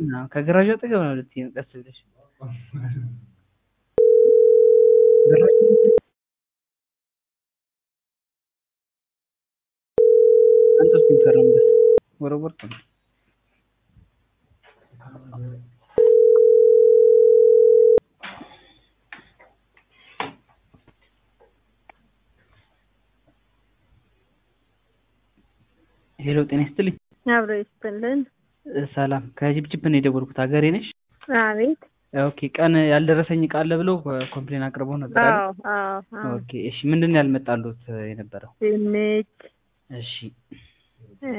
አዎ፣ ከገራዡ አጠገብ ነው ልትይ ነው ቀስ ብለሽ ገራዡ አንተ እስኪ ፈረምበት ወረወርኩ ነው ሄሎ ጤና ይስጥልኝ አብሮ ይስጥልን። እ ሰላም ከጅብጅብ ነው የደወልኩት ሀገሬ ነሽ አቤት። ኦኬ ቀን ያልደረሰኝ እቃ አለ ብለው ኮምፕሌን አቅርበው ነበር አይደል? አዎ አዎ አዎ። ኦኬ እሺ ምንድን ነው ያልመጣሉት የነበረው ድንች፣ እሺ እ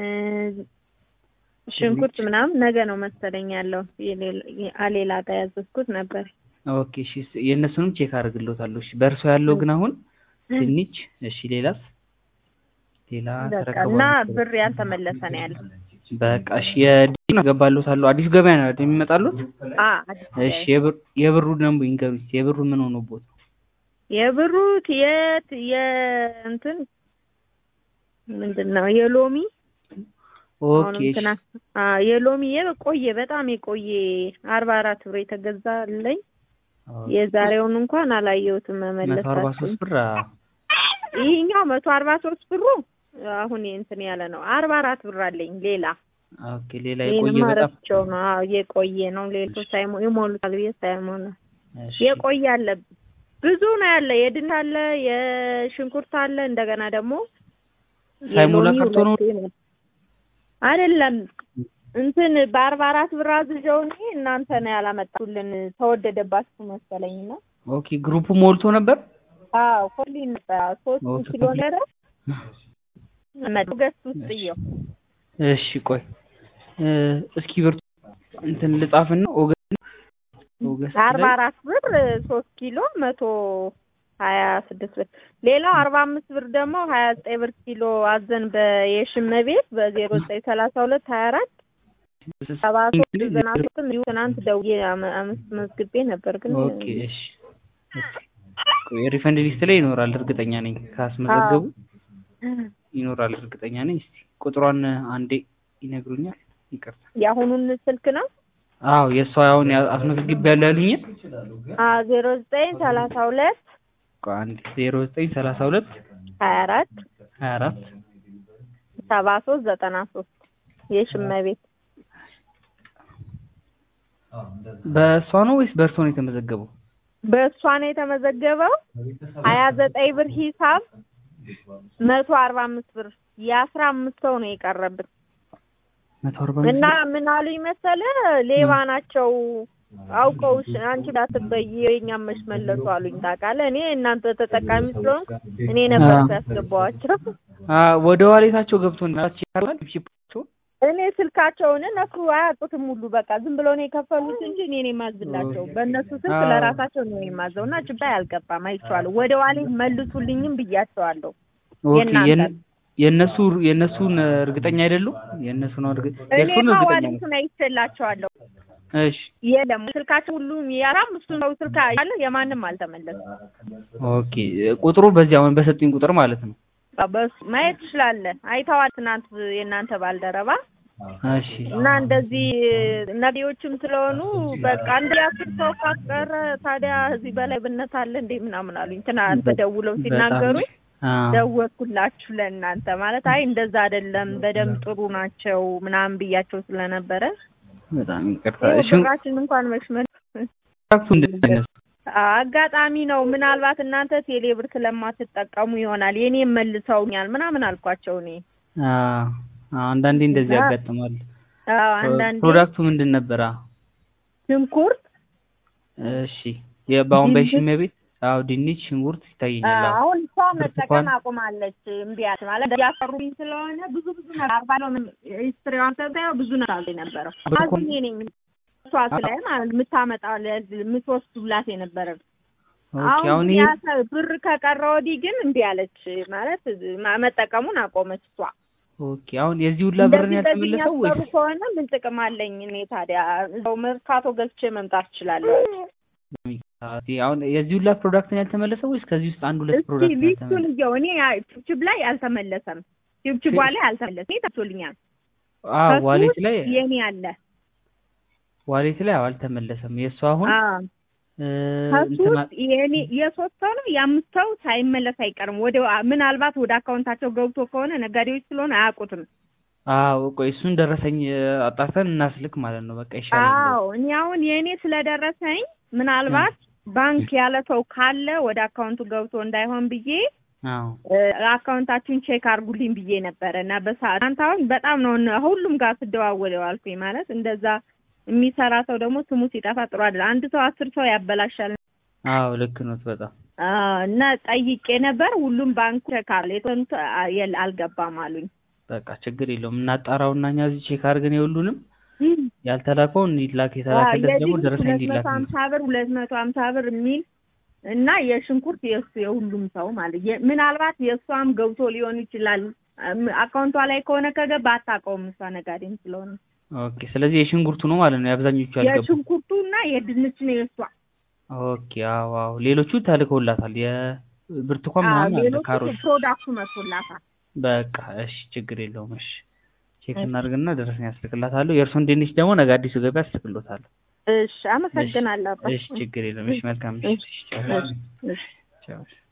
ሽንኩርት ምናምን ነገ ነው መሰለኝ ያለው። የሌላ- አሌላ ጋር ያዘዝኩት ነበር። ኦኬ እሺ ስ- የእነሱንም ቼክ አደርግልዎታለሁ እሺ በእርሶ ያለው ግን አሁን ድንች እሺ ሌላስ ሌላ በቃ ተረከቡ እና ብር ያልተመለሰ ነው ያለው። በቃ እሺ የዲን አገባልዎታለሁ አዲስ ገበያ ነው አይደል የሚመጣሉት አ አዲስ እሺ የብር የብሩ ደግሞ ይንገሩኝ የብሩ ምን ሆኖቦት ነው የብሩት የት የእንትን ምንድን ነው የሎሚ ኦኬ አሁንም እሺ እንትና አ የሎሚ የቆየ በጣም የቆየ አርባ አራት ብር የተገዛልኝ የዛሬውን እንኳን አላየሁትም መቶ አርባ መመለሳችን ሶስት ብር አዎ። ይሄኛው መቶ አርባ ሶስት ብሩ አሁን እንትን ያለ ነው። አርባ አራት ብር አለኝ ሌላ ኦኬ ሌላ የቆየ ይሄንማ በጣም ረስቼው ነው። አዎ የቆየ ነው። ሌሎች ሳይሞ ይሞሉታል ብዬ ሳይሞላ እሺ የቆየ አለ። ብዙ ነው ያለ። የድንች አለ፣ የሽንኩርት አለ። እንደገና ደግሞ ሳይሞላ የሎሚ ቀርቶ ነው? ሁለቴ ነው። አይደለም እንትን በአርባ አራት ብር አዝዤው እኔ እናንተ ነው ያላመጣሁልን ተወደደባችሁ መሰለኝ ነው። ኦኬ ግሩፑ ሞልቶ ነበር አዎ ኮሊን ነበር ሶስት ኦኬ፣ ኪሎ ነረ መጡ ገዝት ውስጥ እየው እሺ ቆይ እ እስኪ ብርቱ እንትን ልጻፍና ኦገስት ኦገስት አርባ ላይ አራት ብር ሶስት ኪሎ መቶ ሀያ ስድስት ብር ሌላው አርባ አምስት ብር ደግሞ ሀያ ዘጠኝ ብር ኪሎ አዘን በየሽመ ቤት በዜሮ ዘጠኝ ሰላሳ ሁለት ሀያ አራት ሰባ ሶስት ዘጠና ሶስትም እንዲሁ ትናንት ደውዬ አመ- አምስት መዝግቤ ነበር ግን ኦኬ እሺ ቆይ ሪፈንድ ሊስት ላይ ይኖራል እርግጠኛ ነኝ ካስመዘገቡ ይኖራል እርግጠኛ ነኝ እስቲ ቁጥሯን አንዴ ይነግሩኛል ይቅርታ የአሁኑን ስልክ ነው አዎ የእሷ አሁን ያ- አስመዝግቤያለሁ ያሉኝን ዜሮ ዘጠኝ ሰላሳ ሁለት ቆይ አንዴ ዜሮ ዘጠኝ ሰላሳ ሁለት ሀያ አራት ሀያ አራት ሰባ ሶስት ዘጠና ሶስት የሽመ ቤት በእሷ ነው ወይስ በእርሶ ነው የተመዘገበው በእሷ ነው የተመዘገበው ሀያ ዘጠኝ ብር ሂሳብ መቶ አርባ አምስት ብር የአስራ አምስት ሰው ነው የቀረብን መቶ አርባ እና ምን አሉኝ መሰለ ሌባ ናቸው አውቀው ሽ- አንቺ እንዳትበይ የእኛም መች መለሱ አሉኝ ታውቃለህ እኔ እናንተ ተጠቃሚ ስለሆንኩ እኔ ነበር አዎ። ያስገባዋቸው ወደ ዋሌታቸው ገብቶ እናችኋል ሺፓቸው እኔ ስልካቸውን እነሱ አያውቁትም ሁሉ በቃ ዝም ብለው ነው የከፈሉት እንጂ እኔ ነኝ የማዝላቸው በእነሱ ስልክ አዎ። ለራሳቸው ነው የማዘው እና ጭባይ አልገባም አይቼዋለሁ ወደ ዋሌት መልሱልኝም ብያቸዋለሁ ኦኬ የእናንተ የነ- የእነሱ የእነሱን እርግጠኛ አይደሉም የእነሱ ነው እርግ የእሱን እኔማ እርግጠኛ ነው ዋሌቱን አይቼላቸዋለሁ እሺ የለም ስልካቸው ሁሉም የአራም እሱ ነው ስልክ ያለ የማንም አልተመለሰም ኦኬ ቁጥሩ በዚህ አሁን በሰጡኝ ቁጥር ማለት ነው በሱ ማየት ትችላለህ አይተዋል ትናንት የእናንተ ባልደረባ እሺ እና እንደዚህ ነቢዎችም ስለሆኑ በቃ አንድ አስር ሰው ካስቀረ ታዲያ እዚህ በላይ ብነት አለ እንዴ ምናምን አሉኝ ትናንት ደውለው ሲናገሩኝ አዎ። ደወልኩላችሁ ለእናንተ ማለት አይ እንደዛ አይደለም በደንብ ጥሩ ናቸው ምናምን ብያቸው ስለነበረ በጣም ይቅርታ ይኸው እሺ ብራችን እንኳን መሽመል ኮንትራክቱ እንደነሱ አጋጣሚ ነው ምናልባት እናንተ ቴሌብር ስለማትጠቀሙ ይሆናል የኔም መልሰውኛል ምናምን አልኳቸው እኔ አዎ አንዳንዴ እንደዚህ እና- ያጋጥማል አዎ አንዳንዴ ፕሮዳክቱ ምንድን ነበር አዎ ሽንኩርት እሺ የበአሁን ድንች? በሽሜ ቤት አዎ ድንች ሽንኩርት ይታየኛል አዎ አሁን እሷ መጠቀም ብርቱካን? አቁማለች እምቢ አለች ማለት እያሰሩኝ ስለሆነ ብዙ ብዙ ነገር አርባ ነው ሂስትሪዋን ሰብታየው ብዙ ነገር አለ የነበረው ብርቱካን? አዝኜ ነኝ እሷ ስላይ ማለት የምታመጣ የምትወስዱላት የነበረ ኦኬ አሁን አሁን ግን ይሄ ያ ሰ- ብር ከቀረ ወዲህ ግን እምቢ አለች ማለት ማ- መጠቀሙን አቆመች እሷ ኦኬ አሁን የዚህ ሁላ ብር ነው እንደዚህ በዚህ ያልተመለሰው የሚያሰሩ ወይስ ከሆነ ምን ጥቅም አለኝ እኔ ታዲያ እዛው መርካቶ ገዝቼ መምጣት እችላለሁ አሁን የዚህ ሁላ ፕሮዳክት ነው ያልተመለሰው ወይስ ከዚህ ውስጥ አንድ ሁለት እስኪ ፕሮዳክት ነው ሊስቱን ያልተመለሰው? እየው እኔ ዩቲዩብ ላይ አልተመለሰም ዩቲዩብ ላይ አልተመለሰም ይሄ ታቶልኛል አዎ ከሱ ዋሌት ላይ የኔ አለ ዋሌት ላይ አዎ አልተመለሰም። የእሱ አሁን አዎ እ፣ ከሱ እንትና ውስጥ የኔ የሶስት ሰው ነው የአምስት ሰው ሳይመለስ አይቀርም። ወደ ምናልባት ወደ አካውንታቸው ገብቶ ከሆነ ነጋዴዎች ስለሆነ አያውቁትም። አዎ ቆይ እሱን ደረሰኝ እ፣ አጣርተን እናስልክ ማለት ነው። በቃ ይሻላል። አዎ እኔ አሁን የእኔ ስለደረሰኝ ምናልባት ባንክ ያለ ሰው ካለ ወደ አካውንቱ ገብቶ እንዳይሆን ብዬ አዎ እ፣ አካውንታችሁን ቼክ አድርጉልኝ ብዬ ነበረ እና በሰዓት አንተ አሁን በጣም ነው እነ- ሁሉም ጋር ስደዋወል ዋልኩኝ። ማለት እንደዛ የሚሰራ ሰው ደግሞ ስሙ ሲጠፋ ጥሩ አይደል። አንድ ሰው አስር ሰው ያበላሻል። አዎ ልክ ነው በጣም አዎ እና ጠይቄ ነበር። ሁሉም ባንክ ቼክ አለ የተወሰኑት አ- የለ አልገባም አሉኝ። በቃ ችግር የለውም እናጣራውና እኛ እዚህ ቼክ አድርገን የሁሉንም ያልተላከውን ይላክ የተላከለት ደግሞ የድንች ደረሰኝ ሁለት መቶ እንዲላክ ሀምሳ ብር ሁለት መቶ ሀምሳ ብር የሚል እና የሽንኩርት የእሱ የሁሉም ሰው ማለት የ- ምናልባት የእሷም ገብቶ ሊሆን ይችላል። እም- አካውንቷ ላይ ከሆነ ከገባ አታውቀውም እሷ ነጋዴም ስለሆነ ኦኬ ስለዚህ የሽንኩርቱ ነው ማለት ነው የአብዛኞቹ ያልገቡ የሽንኩርቱ እና የድንች ነው የእሷ። ኦኬ አዎ አዎ ሌሎቹ ተልከውላታል የብርቱካን አዎ፣ ምናምን አለ ሌሎቹ ካሮት ፕሮዳክቱ መጥቶላታል። በቃ እሺ ችግር የለውም እሺ ቼክ እናድርግና ደረሰኝ ያስልክላታለሁ የእርሱን ድንች ደግሞ ነገ አዲሱ ገበያ አስልክሎታለሁ እሺ፣ አመሰግናለሁ። አባ። እሺ ችግር የለውም እሺ መልካም እሺ ቻው እሺ። ቻው